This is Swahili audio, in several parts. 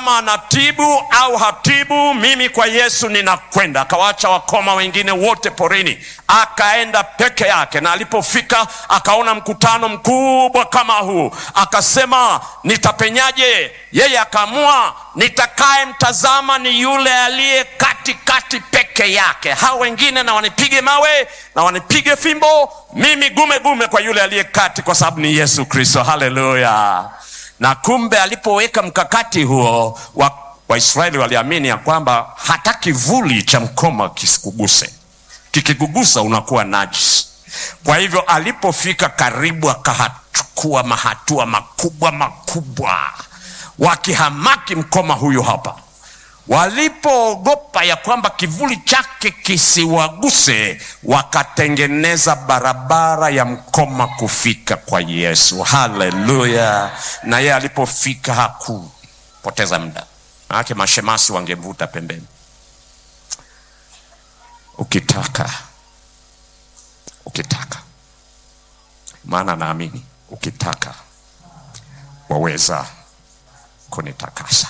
kama anatibu au hatibu, mimi kwa Yesu ninakwenda. Akawaacha wakoma wengine wote porini, akaenda peke yake, na alipofika akaona mkutano mkubwa kama huu, akasema nitapenyaje? Yeye akaamua nitakaye mtazama ni yule aliye katikati peke yake, hao wengine na wanipige mawe na wanipige fimbo, mimi gume gume kwa yule aliye kati, kwa sababu ni Yesu Kristo. Haleluya! Na kumbe alipoweka mkakati huo, Waisraeli wa waliamini ya kwamba hata kivuli cha mkoma kisikuguse, kikikugusa unakuwa najisi. Kwa hivyo alipofika karibu, akachukua mahatua makubwa makubwa, wakihamaki mkoma huyu hapa walipoogopa ya kwamba kivuli chake kisiwaguse, wakatengeneza barabara ya mkoma kufika kwa Yesu. Haleluya! Na yeye alipofika hakupoteza muda, manake mashemasi wangemvuta pembeni. Ukitaka, ukitaka, maana naamini ukitaka waweza kunitakasa.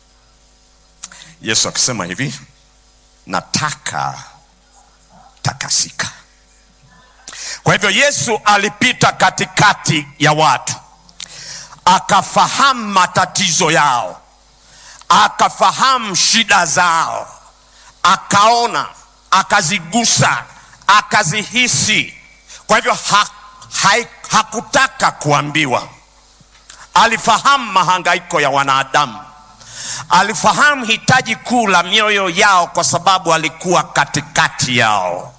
Yesu akisema hivi, nataka takasika. Kwa hivyo Yesu alipita katikati ya watu, akafahamu matatizo yao, akafahamu shida zao, akaona, akazigusa, akazihisi. Kwa hivyo ha, ha, hakutaka kuambiwa. Alifahamu mahangaiko ya wanadamu alifahamu hitaji kuu la mioyo yao, kwa sababu alikuwa katikati yao.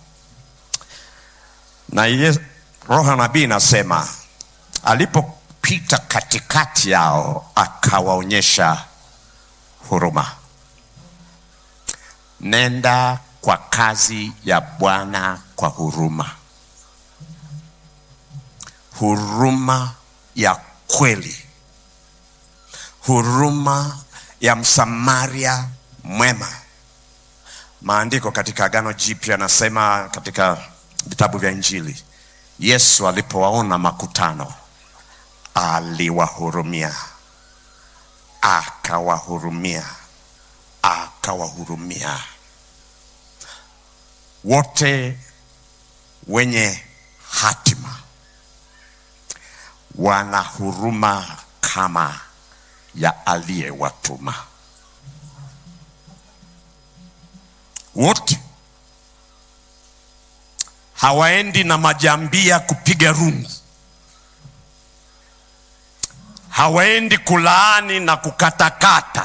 Na ye, roho nabii nasema alipopita katikati yao akawaonyesha huruma. Nenda kwa kazi ya Bwana kwa huruma, huruma ya kweli, huruma ya Msamaria mwema. Maandiko katika Agano Jipya anasema katika vitabu vya Injili, Yesu alipowaona makutano aliwahurumia, akawahurumia, akawahurumia. Wote wenye hatima wana huruma kama ya aliyewatuma. Wote hawaendi na majambia kupiga rungu, hawaendi kulaani na kukatakata,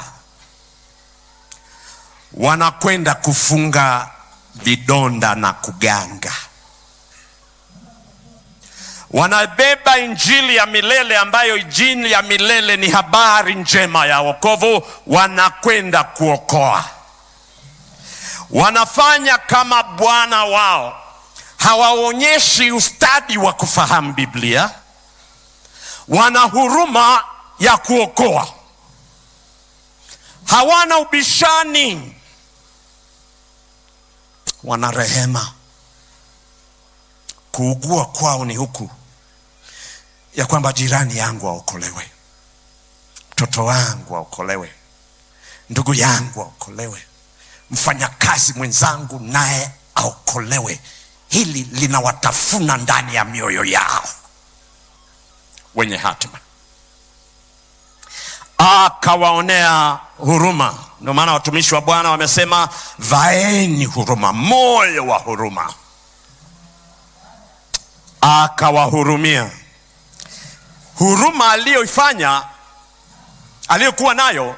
wanakwenda kufunga vidonda na kuganga wanabeba injili ya milele ambayo injili ya milele ni habari njema ya wokovu. Wanakwenda kuokoa, wanafanya kama Bwana wao. Hawaonyeshi ustadi wa kufahamu Biblia, wana huruma ya kuokoa, hawana ubishani, wana rehema. Kuugua kwao ni huku ya kwamba jirani yangu aokolewe, mtoto wangu aokolewe, ndugu yangu aokolewe, mfanyakazi mwenzangu naye aokolewe. Hili linawatafuna ndani ya mioyo yao wenye hatima, akawaonea huruma. Ndio maana watumishi wa Bwana wamesema, vaeni huruma, moyo wa huruma. Akawahurumia. Huruma aliyoifanya aliyokuwa nayo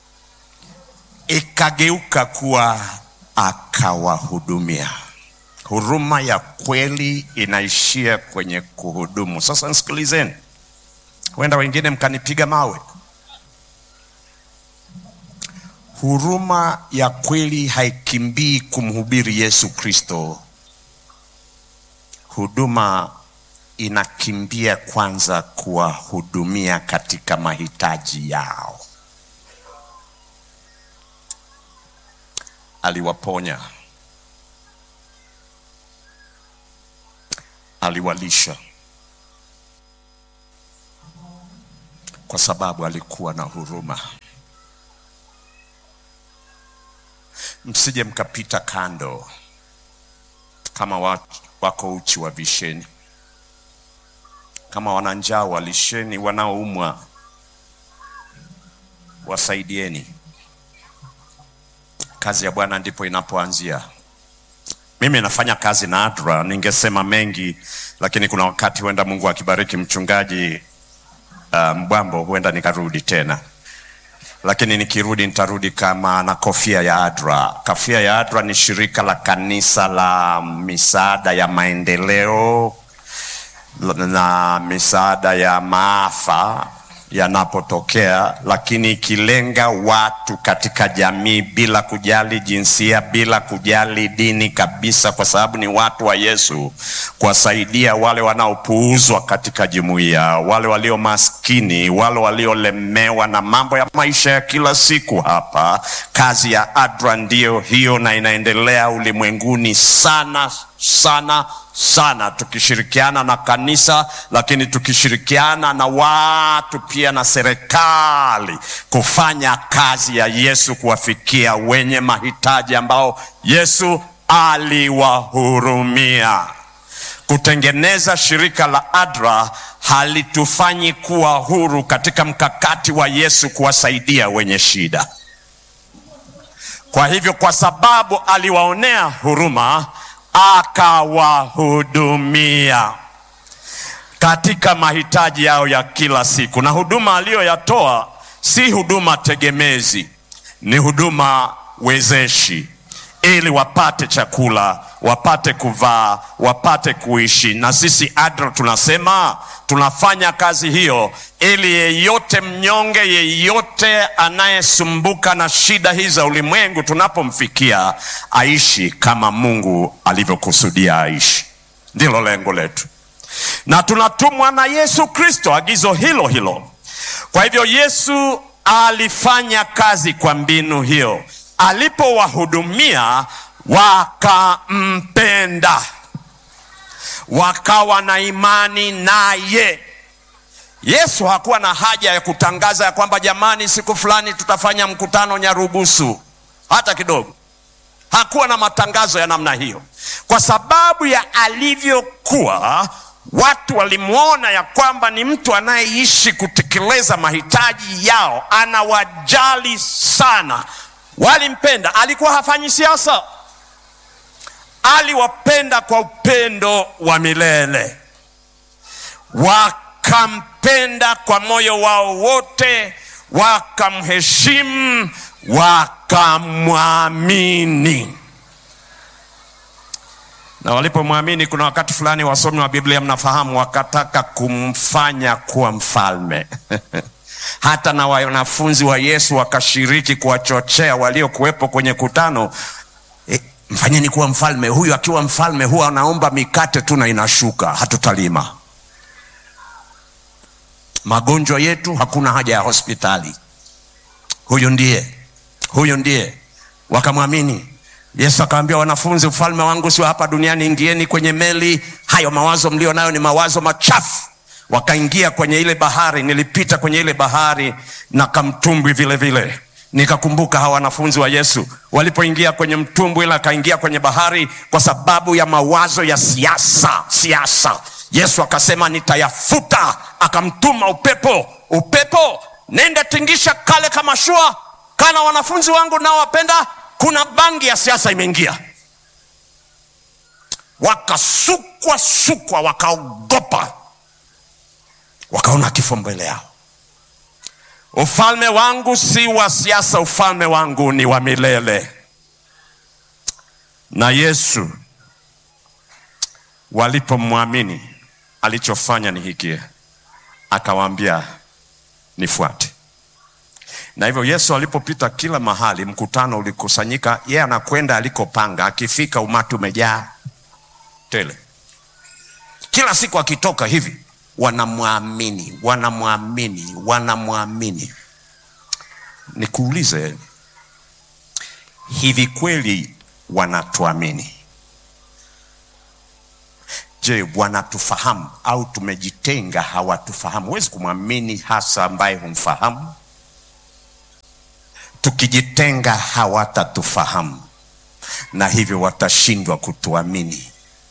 ikageuka kuwa akawahudumia. Huruma ya kweli inaishia kwenye kuhudumu. Sasa nisikilizeni, huenda wengine mkanipiga mawe. Huruma ya kweli haikimbii kumhubiri Yesu Kristo. Huduma inakimbia kwanza kuwahudumia katika mahitaji yao. Aliwaponya, aliwalisha, kwa sababu alikuwa na huruma. msije mkapita kando kama watu wako uchi wa visheni, kama wana njaa walisheni, wanaoumwa wasaidieni. Kazi ya Bwana ndipo inapoanzia. Mimi nafanya kazi na ADRA, ningesema mengi, lakini kuna wakati huenda Mungu akibariki mchungaji uh, Mbwambo, huenda nikarudi tena, lakini nikirudi nitarudi kama na kofia ya ADRA. Kofia ya ADRA ni shirika la kanisa la misaada ya maendeleo na misaada ya maafa yanapotokea, lakini ikilenga watu katika jamii bila kujali jinsia, bila kujali dini kabisa, kwa sababu ni watu wa Yesu, kuwasaidia wale wanaopuuzwa katika jumuiya, wale walio maskini, wale waliolemewa na mambo ya maisha ya kila siku. Hapa kazi ya ADRA ndiyo hiyo, na inaendelea ulimwenguni sana sana sana, tukishirikiana na kanisa, lakini tukishirikiana na watu pia na serikali kufanya kazi ya Yesu, kuwafikia wenye mahitaji ambao Yesu aliwahurumia. Kutengeneza shirika la ADRA halitufanyi kuwa huru katika mkakati wa Yesu kuwasaidia wenye shida. Kwa hivyo, kwa sababu aliwaonea huruma akawahudumia katika mahitaji yao ya kila siku, na huduma aliyoyatoa si huduma tegemezi, ni huduma wezeshi, ili wapate chakula, wapate kuvaa, wapate kuishi. Na sisi ADRA tunasema tunafanya kazi hiyo ili yeyote mnyonge, yeyote anayesumbuka na shida hizi za ulimwengu, tunapomfikia aishi kama Mungu alivyokusudia aishi. Ndilo lengo letu, na tunatumwa na Yesu Kristo agizo hilo hilo. Kwa hivyo Yesu alifanya kazi kwa mbinu hiyo, alipowahudumia wakampenda, wakawa na imani naye. Yesu hakuwa na haja ya kutangaza ya kwamba jamani, siku fulani tutafanya mkutano Nyarugusu, hata kidogo. Hakuwa na matangazo ya namna hiyo, kwa sababu ya alivyokuwa. Watu walimwona ya kwamba ni mtu anayeishi kutekeleza mahitaji yao, anawajali sana, walimpenda. Alikuwa hafanyi siasa, aliwapenda kwa upendo wa milele wakampenda kwa moyo wao wote, wakamheshimu, wakamwamini. Na walipomwamini, kuna wakati fulani, wasomi wa Biblia mnafahamu, wakataka kumfanya kuwa mfalme hata na wanafunzi wa Yesu wakashiriki kuwachochea waliokuwepo kwenye kutano e, mfanyeni kuwa mfalme. Huyu akiwa mfalme huwa anaomba mikate tu na inashuka, hatutalima magonjwa yetu, hakuna haja ya hospitali. Huyu ndiye, huyu ndiye. Wakamwamini Yesu. Akawaambia wanafunzi, ufalme wangu sio hapa duniani, ingieni kwenye meli. Hayo mawazo mlio nayo ni mawazo machafu. Wakaingia kwenye ile bahari. Nilipita kwenye ile bahari na kamtumbwi vile vile, nikakumbuka hawa wanafunzi wa Yesu walipoingia kwenye mtumbwi, ila akaingia kwenye bahari kwa sababu ya mawazo ya siasa, siasa Yesu akasema nitayafuta, akamtuma upepo. Upepo, nenda tingisha kale kama shua kana wanafunzi wangu nao wapenda. Kuna bangi ya siasa imeingia, wakasukwa sukwa, wakaogopa, wakaona kifo mbele yao. Ufalme wangu si wa siasa, ufalme wangu ni wa milele. Na Yesu walipomwamini alichofanya ni hiki, akawaambia nifuate. Na hivyo Yesu alipopita kila mahali, mkutano ulikusanyika, yeye anakwenda alikopanga. Akifika umati umejaa tele, kila siku akitoka hivi, wanamwamini, wanamwamini, wanamwamini. Nikuulize, hivi kweli wanatuamini? Je, wanatufahamu au tumejitenga, hawatufahamu? Huwezi kumwamini hasa ambaye humfahamu. Tukijitenga hawatatufahamu. na hivyo watashindwa kutuamini.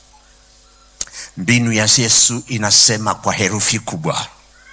Mbinu ya Yesu inasema kwa herufi kubwa,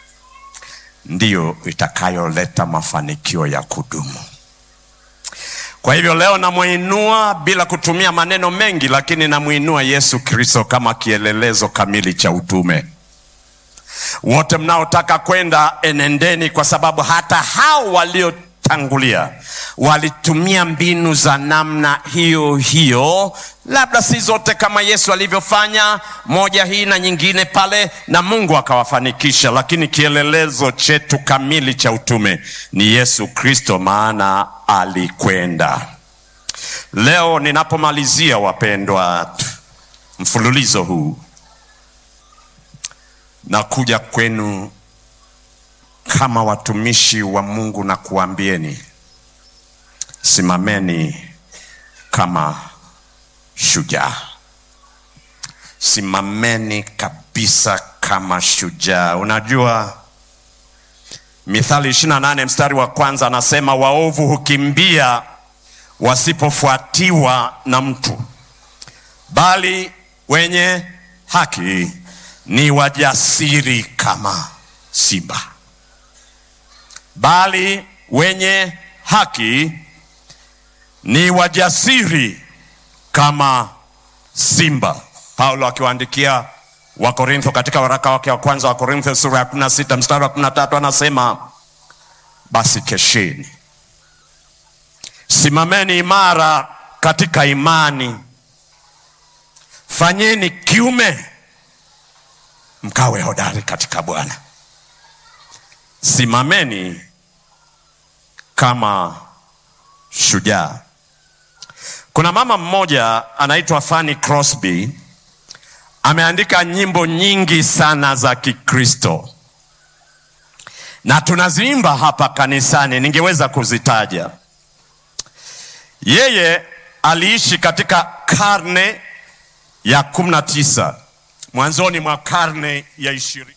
ndiyo itakayoleta mafanikio ya kudumu. Kwa hivyo leo namwinua bila kutumia maneno mengi, lakini namwinua Yesu Kristo kama kielelezo kamili cha utume. Wote mnaotaka kwenda, enendeni, kwa sababu hata hao waliotangulia walitumia mbinu za namna hiyo hiyo, labda si zote kama Yesu alivyofanya, moja hii na nyingine pale, na Mungu akawafanikisha, lakini kielelezo chetu kamili cha utume ni Yesu Kristo, maana alikwenda. Leo ninapomalizia, wapendwa, mfululizo huu na kuja kwenu kama watumishi wa Mungu na kuambieni, simameni kama shujaa, simameni kabisa kama shujaa. Unajua, Mithali 28 mstari wa kwanza anasema, waovu hukimbia wasipofuatiwa na mtu, bali wenye haki ni wajasiri kama simba. Bali wenye haki ni wajasiri kama simba. Paulo akiwaandikia Wakorintho katika waraka wake wa kwanza wa Korintho sura ya 16 mstari wa 13 anasema, basi kesheni, simameni imara katika imani, fanyeni kiume mkawe hodari katika Bwana. Simameni kama shujaa. Kuna mama mmoja anaitwa Fanny Crosby, ameandika nyimbo nyingi sana za Kikristo na tunaziimba hapa kanisani, ningeweza kuzitaja. Yeye aliishi katika karne ya kumi na tisa mwanzoni mwa karne ya ishirini.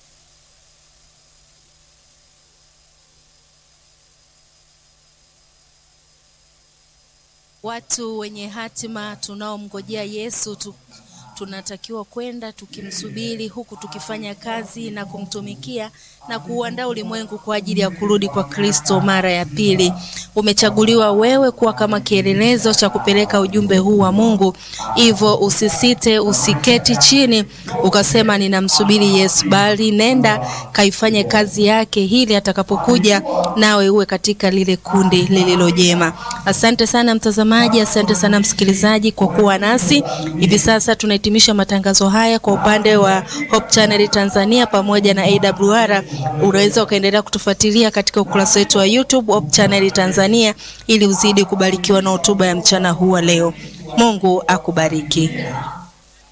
Watu wenye hatima tunaomngojea Yesu tu, tunatakiwa kwenda tukimsubiri, huku tukifanya kazi na kumtumikia na kuuandaa ulimwengu kwa ajili ya kurudi kwa Kristo mara ya pili. Umechaguliwa wewe kuwa kama kielelezo cha kupeleka ujumbe huu wa Mungu, hivyo usisite, usiketi chini ukasema ninamsubiri Yesu, bali nenda kaifanye kazi yake, ili atakapokuja nawe uwe katika lile kundi lililo jema. Asante sana mtazamaji, asante sana msikilizaji kwa kuwa nasi hivi sasa. Tunahitimisha matangazo haya kwa upande wa Hope Channel Tanzania pamoja na AWR. Unaweza ukaendelea kutufuatilia katika ukurasa wetu wa YouTube Hope Channel Tanzania ili uzidi kubarikiwa na hotuba ya mchana huu wa leo. Mungu akubariki.